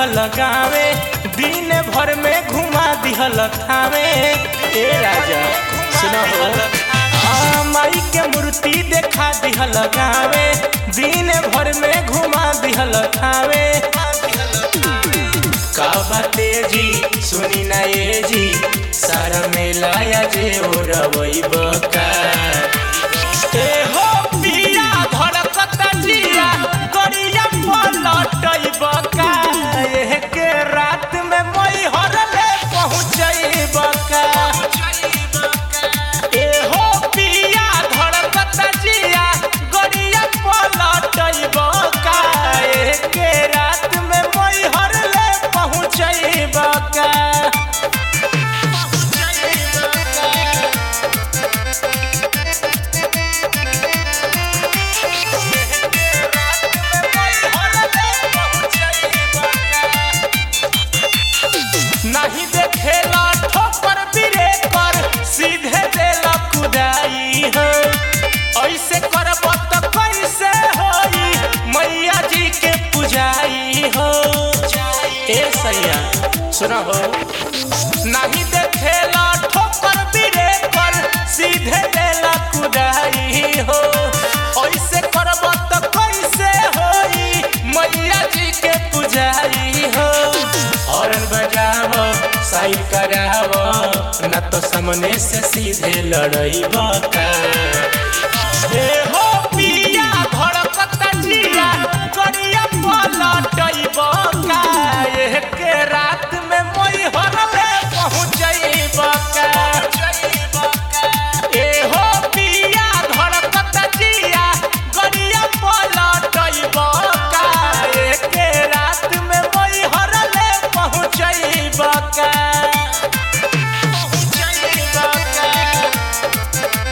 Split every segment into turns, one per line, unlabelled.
दिहल गावे दिन भर में घुमा दिहल खावे ए राजा सुनो हो आ, माई के मूर्ति देखा दिहल गावे दिन भर में घुमा दिहल खावे का बाते जी सुनी ना ये जी सारा मेला या जे ओ रवई बका ए हो पिया धड़कत जिया गरिया पलटई बका एह के रात में मई हरले पहुंचई बका ए हो पिया धड़कत जिया गरिया पलटई बका एह के रात में मई हरले पहुंचई बका नहीं देखेला ठोकर बिरे कर सीधे देला कुदाई हो ऐसे करब त कैसे होई मैया जी के पुजाई हो ए सैया सुना हो नहीं देखेला ठोकर बिरे कर सीधे देला कुदाई हो ऐसे करब त कैसे होई मैया जी के पुजाई हो हॉर्न बजाव साइड कराव न तो सामने से सीधे लड़ई बका ए हो पिया धड़कत जिया गरिया पलटई बका एह के रात में मोई हरले पहुंचई बका ए हो पिया धड़कत जिया गरिया पलटई बका एह के रात में मोई हरले पहुंचई बका पहुंचई बका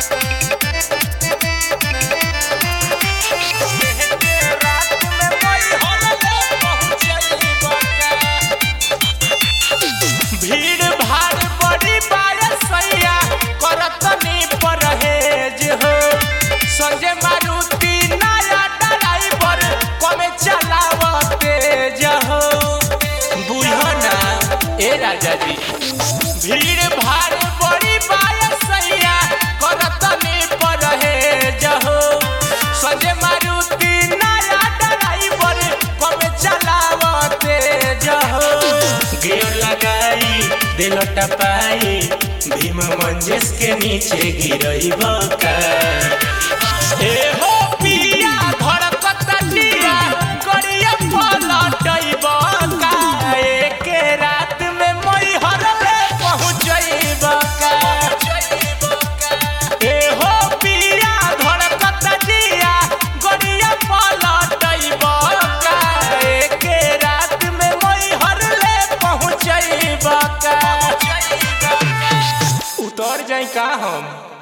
भीड़ भाड़ बड़ी बारसैया करतनी परहेज हो संजय मारुति नया ड्राइवर कमे चलाव तेज हो बुझो ना ए राजा जी भीड़ भाड़ बड़ी बारसैया करतनी परहेज हो संजय मारुति नया ड्राइवर कमे चलाव तेज हो गियर लगाई दिल टपाई भीम मंजिस के नीचे गिरई बका ए हो पिया धड़कत जिया गरिया पलटई बका एक रात में मई हरले पहुंचई बका ए हो पिया धड़कत जिया गरिया पलटई बका एक रात में मई हरले पहुंचई बका उतर जाई का हम